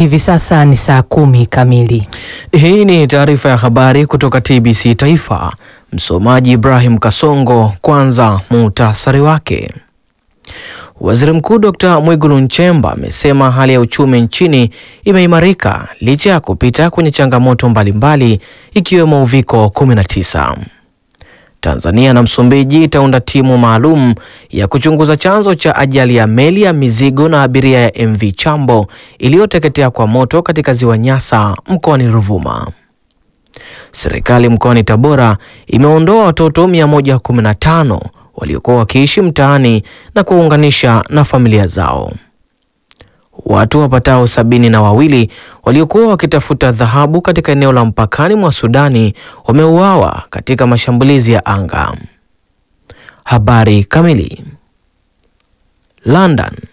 Hivi sasa ni saa kumi kamili. Hii ni taarifa ya habari kutoka TBC Taifa. Msomaji Ibrahim Kasongo. Kwanza muhtasari wake. Waziri Mkuu Dr. Mwigulu Nchemba amesema hali ya uchumi nchini imeimarika licha ya kupita kwenye changamoto mbalimbali ikiwemo uviko 19. Tanzania na Msumbiji itaunda timu maalum ya kuchunguza chanzo cha ajali ya meli ya mizigo na abiria ya MV Chambo iliyoteketea kwa moto katika ziwa Nyasa mkoani Ruvuma. Serikali mkoani Tabora imeondoa watoto 115 waliokuwa wakiishi mtaani na kuwaunganisha na familia zao. Watu wapatao sabini na wawili waliokuwa wakitafuta dhahabu katika eneo la mpakani mwa Sudani wameuawa katika mashambulizi ya anga. Habari kamili. London.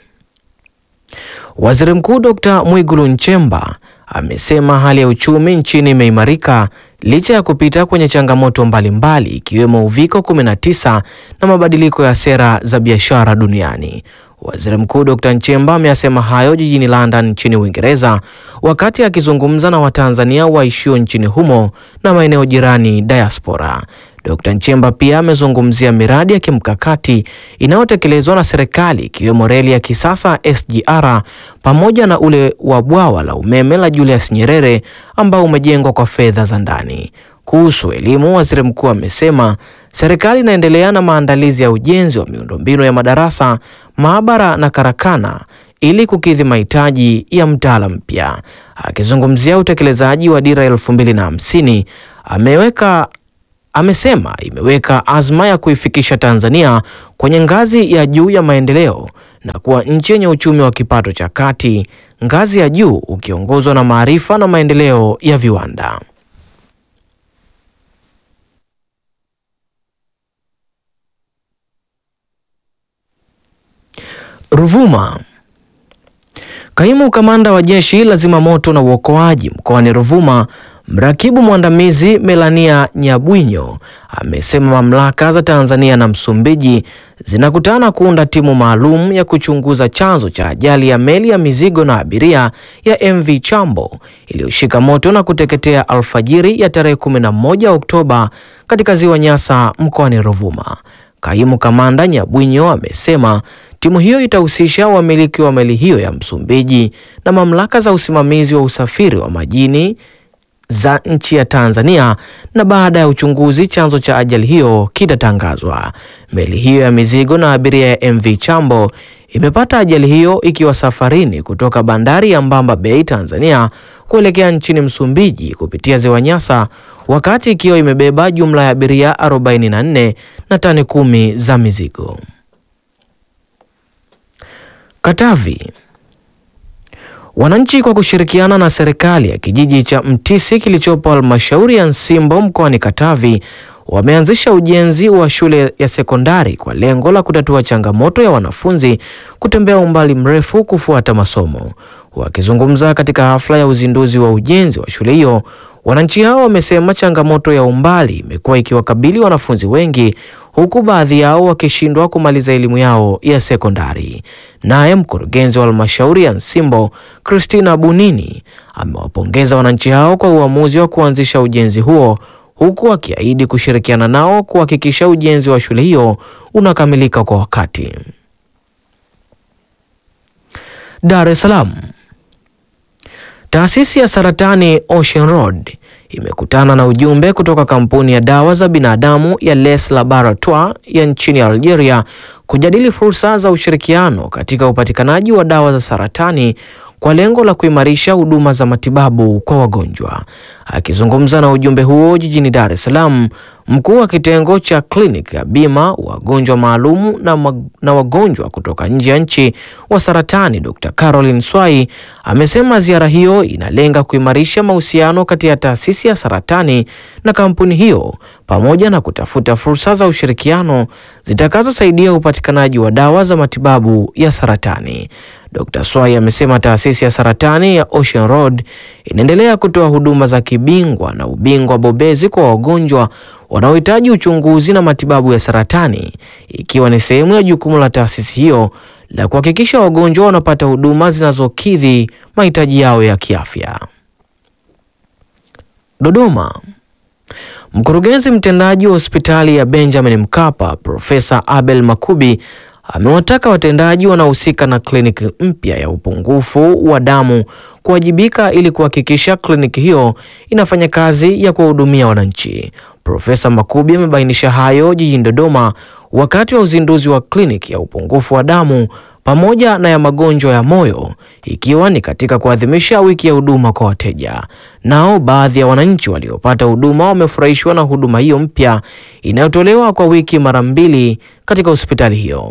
Waziri Mkuu Dr. Mwigulu Nchemba amesema hali ya uchumi nchini imeimarika licha ya kupita kwenye changamoto mbalimbali ikiwemo uviko 19 na mabadiliko ya sera za biashara duniani. Waziri Mkuu Dr. Nchemba ameyasema hayo jijini London nchini Uingereza wakati akizungumza na Watanzania waishio nchini humo na maeneo jirani diaspora. Dr. Nchemba pia amezungumzia miradi ya kimkakati inayotekelezwa na serikali ikiwemo reli ya kisasa SGR pamoja na ule wa bwawa la umeme la Julius Nyerere ambao umejengwa kwa fedha za ndani. Kuhusu elimu, waziri mkuu amesema serikali inaendelea na maandalizi ya ujenzi wa miundombinu ya madarasa, maabara na karakana ili kukidhi mahitaji ya mtaala mpya. Akizungumzia utekelezaji wa dira elfu mbili na hamsini ameweka amesema imeweka azma ya kuifikisha Tanzania kwenye ngazi ya juu ya maendeleo na kuwa nchi yenye uchumi wa kipato cha kati, ngazi ya juu ukiongozwa na maarifa na maendeleo ya viwanda. Ruvuma. Kaimu kamanda wa jeshi la zimamoto na uokoaji mkoani Ruvuma Mrakibu mwandamizi Melania Nyabwinyo amesema mamlaka za Tanzania na Msumbiji zinakutana kuunda timu maalum ya kuchunguza chanzo cha ajali ya meli ya mizigo na abiria ya MV Chambo iliyoshika moto na kuteketea alfajiri ya tarehe 11 Oktoba katika ziwa Nyasa mkoani Ruvuma. Kaimu kamanda Nyabwinyo amesema timu hiyo itahusisha wamiliki wa meli hiyo ya Msumbiji na mamlaka za usimamizi wa usafiri wa majini za nchi ya Tanzania na baada ya uchunguzi chanzo cha ajali hiyo kitatangazwa. Meli hiyo ya mizigo na abiria ya MV Chambo imepata ajali hiyo ikiwa safarini kutoka bandari ya Mbamba Bay Tanzania kuelekea nchini Msumbiji kupitia ziwa Nyasa wakati ikiwa imebeba jumla ya abiria 44 na tani kumi za mizigo. Katavi. Wananchi kwa kushirikiana na serikali ya kijiji cha Mtisi kilichopo halmashauri ya Nsimbo mkoani Katavi wameanzisha ujenzi wa shule ya sekondari kwa lengo la kutatua changamoto ya wanafunzi kutembea umbali mrefu kufuata masomo. Wakizungumza katika hafla ya uzinduzi wa ujenzi wa shule hiyo, wananchi hao wamesema changamoto ya umbali imekuwa ikiwakabili wanafunzi wengi huku baadhi yao wakishindwa kumaliza elimu yao ya sekondari. Naye mkurugenzi wa halmashauri ya Nsimbo Christina Bunini amewapongeza wananchi hao kwa uamuzi wa kuanzisha ujenzi huo huku akiahidi kushirikiana nao kuhakikisha ujenzi wa shule hiyo unakamilika kwa wakati. Dar es Salaam. Taasisi ya saratani Ocean Road imekutana na ujumbe kutoka kampuni ya dawa za binadamu ya Les Laboratoire ya nchini Algeria kujadili fursa za ushirikiano katika upatikanaji wa dawa za saratani kwa lengo la kuimarisha huduma za matibabu kwa wagonjwa. Akizungumza na ujumbe huo jijini Dar es Salaam, mkuu wa kitengo cha kliniki ya bima wagonjwa maalumu na, mag na wagonjwa kutoka nje ya nchi wa saratani Dr. Caroline Swai amesema ziara hiyo inalenga kuimarisha mahusiano kati ya taasisi ya saratani na kampuni hiyo pamoja na kutafuta fursa za ushirikiano zitakazosaidia upatikanaji wa dawa za matibabu ya saratani. Dr. Swai amesema taasisi ya saratani ya Ocean Road inaendelea kutoa huduma za kibingwa na ubingwa bobezi kwa wagonjwa wanaohitaji uchunguzi na matibabu ya saratani, ikiwa ni sehemu ya jukumu la taasisi hiyo la kuhakikisha wagonjwa wanapata huduma zinazokidhi mahitaji yao ya kiafya. Dodoma. Mkurugenzi mtendaji wa hospitali ya Benjamin Mkapa Profesa Abel Makubi amewataka watendaji wanaohusika na kliniki mpya ya upungufu wa damu kuwajibika ili kuhakikisha kliniki hiyo inafanya kazi ya kuwahudumia wananchi. Profesa Makubi amebainisha hayo jijini Dodoma wakati wa uzinduzi wa kliniki ya upungufu wa damu pamoja na ya magonjwa ya moyo ikiwa ni katika kuadhimisha wiki ya huduma kwa wateja. Nao baadhi ya wananchi waliopata huduma wamefurahishwa na huduma hiyo mpya inayotolewa kwa wiki mara mbili katika hospitali hiyo.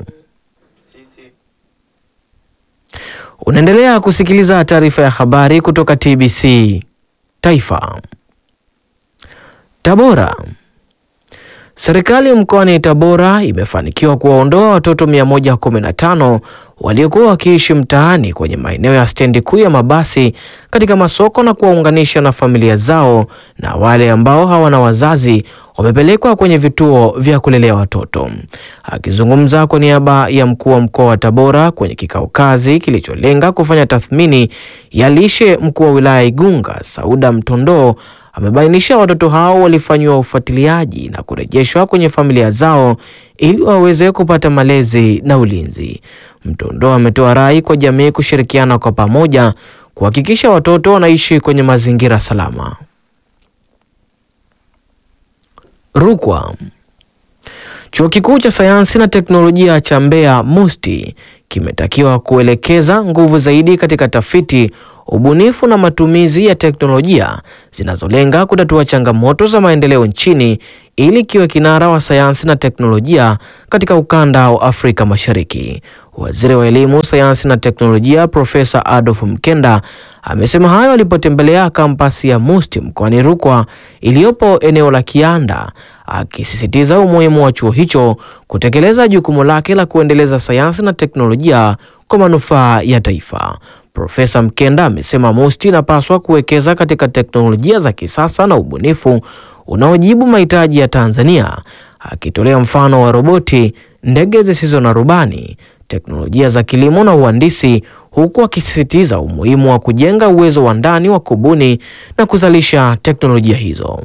Unaendelea kusikiliza taarifa ya habari kutoka TBC Taifa. Tabora. Serikali mkoani Tabora imefanikiwa kuwaondoa watoto 115 waliokuwa wakiishi mtaani kwenye maeneo ya stendi kuu ya mabasi katika masoko na kuwaunganisha na familia zao, na wale ambao hawana wazazi wamepelekwa kwenye vituo vya kulelea watoto. Akizungumza kwa niaba ya mkuu wa mkoa wa Tabora kwenye kikao kazi kilicholenga kufanya tathmini ya lishe, mkuu wa wilaya Igunga Sauda Mtondoo amebainisha watoto hao walifanyiwa ufuatiliaji na kurejeshwa kwenye familia zao ili waweze kupata malezi na ulinzi. Mtondoo ametoa rai kwa jamii kushirikiana kwa pamoja kuhakikisha watoto wanaishi kwenye mazingira salama. Rukwa. Chuo Kikuu cha Sayansi na Teknolojia cha Mbeya MUST kimetakiwa kuelekeza nguvu zaidi katika tafiti, ubunifu na matumizi ya teknolojia zinazolenga kutatua changamoto za maendeleo nchini ili kiwe kinara wa sayansi na teknolojia katika ukanda wa Afrika Mashariki. Waziri wa Elimu, Sayansi na Teknolojia Profesa Adolf Mkenda amesema hayo alipotembelea kampasi ya MUST mkoani Rukwa iliyopo eneo la Kianda, akisisitiza umuhimu wa chuo hicho kutekeleza jukumu lake la kuendeleza sayansi na teknolojia kwa manufaa ya taifa. Profesa Mkenda amesema MUST inapaswa kuwekeza katika teknolojia za kisasa na ubunifu unaojibu mahitaji ya Tanzania, akitolea mfano wa roboti, ndege zisizo na rubani, teknolojia za kilimo na uhandisi, huku akisisitiza umuhimu wa kujenga uwezo wa ndani wa kubuni na kuzalisha teknolojia hizo.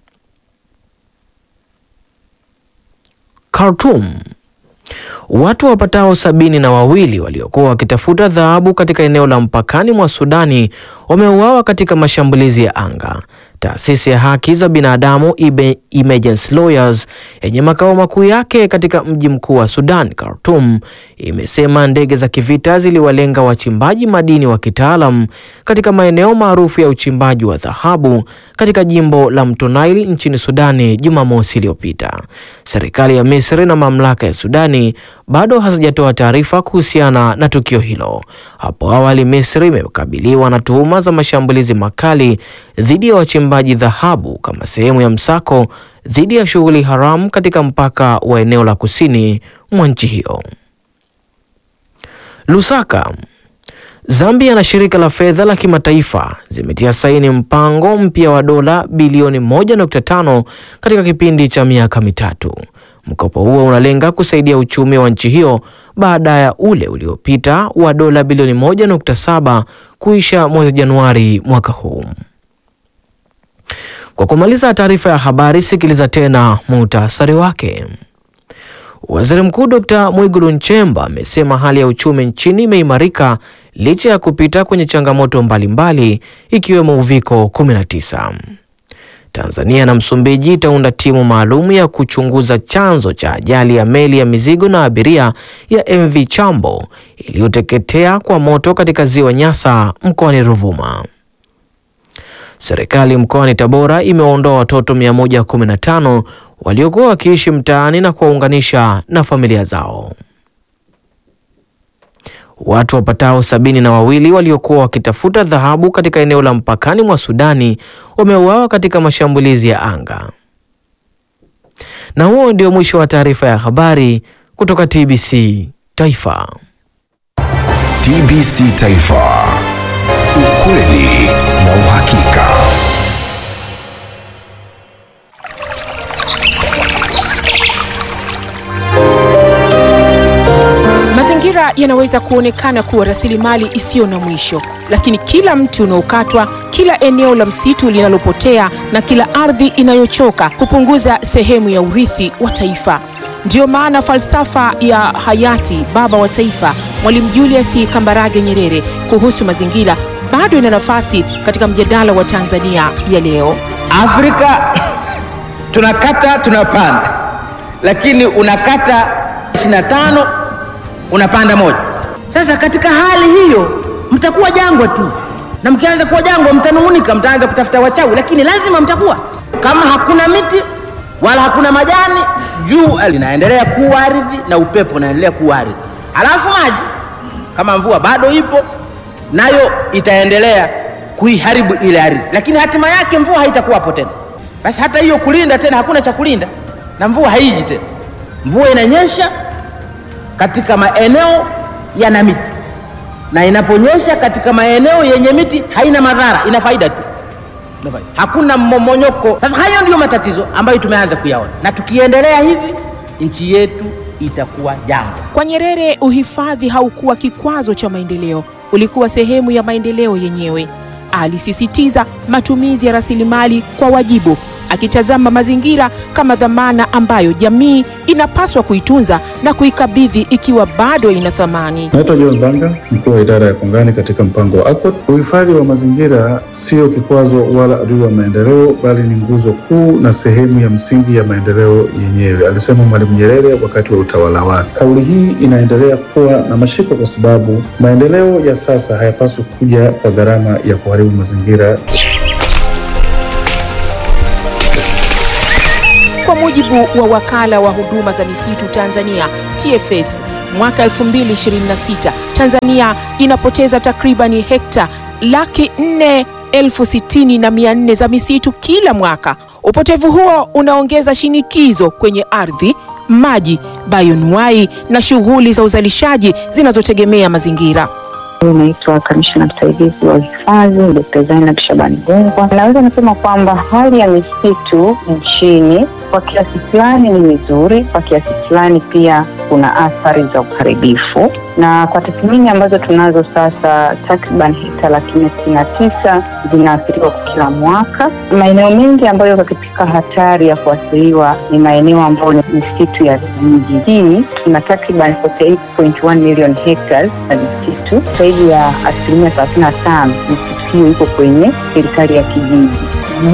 Khartoum. Watu wapatao sabini na wawili waliokuwa wakitafuta dhahabu katika eneo la mpakani mwa Sudani wameuawa katika mashambulizi ya anga. Taasisi ya haki za binadamu Emergency Lawyers yenye makao makuu yake katika mji mkuu wa Sudan, Khartoum, imesema ndege za kivita ziliwalenga wachimbaji madini wa kitaalam katika maeneo maarufu ya uchimbaji wa dhahabu katika jimbo la Mto Nile nchini Sudani Jumamosi iliyopita. Serikali ya Misri na mamlaka ya Sudani bado hazijatoa taarifa kuhusiana na tukio hilo. Hapo awali, Misri imekabiliwa na tuhuma za mashambulizi makali dhidi ya wachimbaji dhahabu kama sehemu ya msako dhidi ya shughuli haramu katika mpaka wa eneo la kusini mwa nchi hiyo. Lusaka. Zambia na shirika la fedha la kimataifa zimetia saini mpango mpya wa dola bilioni 1.5 katika kipindi cha miaka mitatu. Mkopo huo unalenga kusaidia uchumi wa nchi hiyo baada ya ule uliopita wa dola bilioni 1.7 kuisha mwezi Januari mwaka huu. Kwa kumaliza taarifa ya habari, sikiliza tena muhtasari wake. Waziri Mkuu Dr. Mwigulu Nchemba amesema hali ya uchumi nchini imeimarika licha ya kupita kwenye changamoto mbalimbali ikiwemo uviko 19. Tanzania na Msumbiji itaunda timu maalum ya kuchunguza chanzo cha ajali ya meli ya mizigo na abiria ya MV Chambo iliyoteketea kwa moto katika ziwa Nyasa mkoani Ruvuma. Serikali mkoani Tabora imewaondoa watoto 115 waliokuwa wakiishi mtaani na kuwaunganisha na familia zao. Watu wapatao sabini na wawili waliokuwa wakitafuta dhahabu katika eneo la mpakani mwa Sudani wameuawa katika mashambulizi ya anga. Na huo ndio mwisho wa taarifa ya habari kutoka TBC Taifa. TBC Taifa. Ukweli na uhakika. yanaweza kuonekana kuwa rasilimali isiyo na mwisho, lakini kila mti unaokatwa, kila eneo la msitu linalopotea na kila ardhi inayochoka hupunguza sehemu ya urithi wa taifa. Ndiyo maana falsafa ya hayati baba wa taifa Mwalimu Julius Kambarage Nyerere kuhusu mazingira bado ina nafasi katika mjadala wa Tanzania ya leo. Afrika tunakata tunapanda, lakini unakata 25 unapanda moja. Sasa katika hali hiyo mtakuwa jangwa tu, na mkianza kuwa jangwa mtanung'unika, mtaanza kutafuta wachawi, lakini lazima mtakuwa. Kama hakuna miti wala hakuna majani, jua linaendelea kuwa ardhi na upepo unaendelea kuwa ardhi, alafu maji kama mvua bado ipo nayo itaendelea kuiharibu ile ardhi, lakini hatima yake mvua haitakuwapo tena. Basi hata hiyo kulinda tena, hakuna cha kulinda na mvua haiji tena. Mvua inanyesha katika maeneo yana miti, na inaponyesha katika maeneo yenye miti haina madhara, ina faida tu, Ina faida. hakuna mmomonyoko. Sasa hayo ndiyo matatizo ambayo tumeanza kuyaona, na tukiendelea hivi nchi yetu itakuwa jangwa. Kwa Nyerere, uhifadhi haukuwa kikwazo cha maendeleo, ulikuwa sehemu ya maendeleo yenyewe. Alisisitiza matumizi ya rasilimali kwa wajibu, akitazama mazingira kama dhamana ambayo jamii inapaswa kuitunza na kuikabidhi ikiwa bado ina thamani. Naitwa John Banga, mkuu wa idara ya kongani katika mpango wa ACOT. Uhifadhi wa mazingira sio kikwazo wala adui wa maendeleo, bali ni nguzo kuu na sehemu ya msingi ya maendeleo yenyewe, alisema Mwalimu Nyerere wakati wa utawala wake. Kauli hii inaendelea kuwa na mashiko kwa sababu maendeleo ya sasa hayapaswi kuja kwa gharama ya kuharibu mazingira. Kwa mujibu wa wakala wa huduma za misitu Tanzania TFS, mwaka 2026 Tanzania inapoteza takribani hekta laki nne elfu sitini na mia nne za misitu kila mwaka. Upotevu huo unaongeza shinikizo kwenye ardhi, maji, bayonuai na shughuli za uzalishaji zinazotegemea mazingira. Naitwa kamishna msaidizi wa uhifadhi Dkt. Zainab Shabani Gungwa. Naweza nasema kwamba hali ya misitu nchini kwa kiasi fulani ni mizuri, kwa kiasi fulani pia kuna athari za uharibifu, na kwa tathmini ambazo tunazo sasa, takriban hekta laki nne sitini na tisa zinaathiriwa kwa kila mwaka. Maeneo mengi ambayo yako katika hatari ya kuathiriwa ni maeneo ambayo ni misitu ya vijijini. Tuna takriban 48.1 million hectares na misitu zaidi ya asilimia thelathini na tano misitu hiyo iko kwenye serikali ya kijiji.